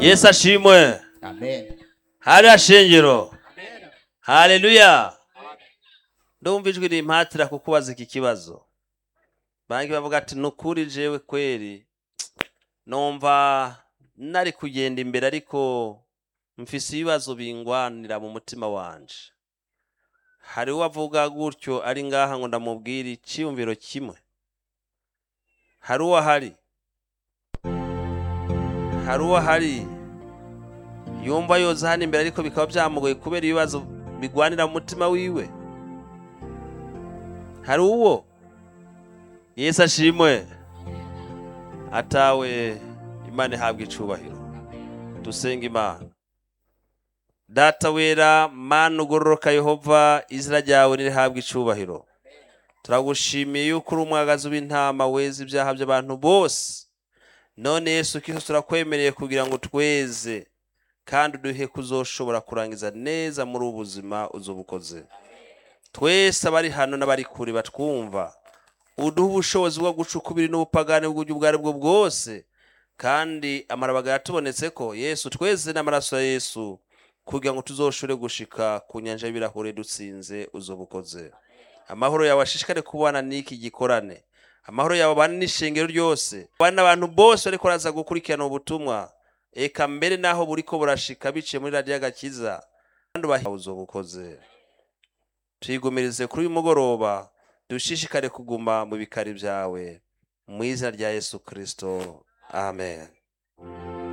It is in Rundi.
yesu ashimwe amen hariya shingiro haleluya ndumva ijwi rimpatira kukubaza iki kibazo banki bavuga ati nukuri jewe kweri numva nari kugenda imbere ariko mfise ibibazo bingwanira mu mutima wanje hari uwavuga gutyo ari ngaha ngo ndamubwire icyiyumviro kimwe hari uwahari hari uwahari yumva yoza hano imbere ariko bikaba byamugoye kubera ibibazo bigwanira mu mutima wiwe hari uwo yesu ashimwe atawe imana ihabwa icubahiro dusenga imana data wera mana ugororoka yehova izina ryawe nirihabwa icubahiro turagushimiye yuko uri umwagazi w'intama weza ibyaha by'abantu bose none yesu kristo turakwemereye kugira ngo tweze kandi uduhe kuzoshobora kurangiza neza muri ubu buzima uzobukoze twese abari hano n'abari kure batwumva uduhe ubushobozi bwo guca ukubiri n'ubupagani bw'uburyo ubwo ari bwo bwose kandi amarabaga yatubonetse ko yesu tweze n'amaraso ya yesu kugira ngo tuzoshobore gushika ku nyanja y'ibirahure dutsinze uzobukoze amahoro yawe ashishikare kubana n'iki gikorane amahoro yawe abane n'ishengero ryose abane n'abantu bose bariko baraza gukurikirana ubutumwa eka mbere naho buriko burashika biciye muri radiyo agakiza kandi ubahe uzobukoze tuyigumirize kuri uyu mugoroba dushishikare kuguma mu bikari byawe mu izina rya yesu kristo amen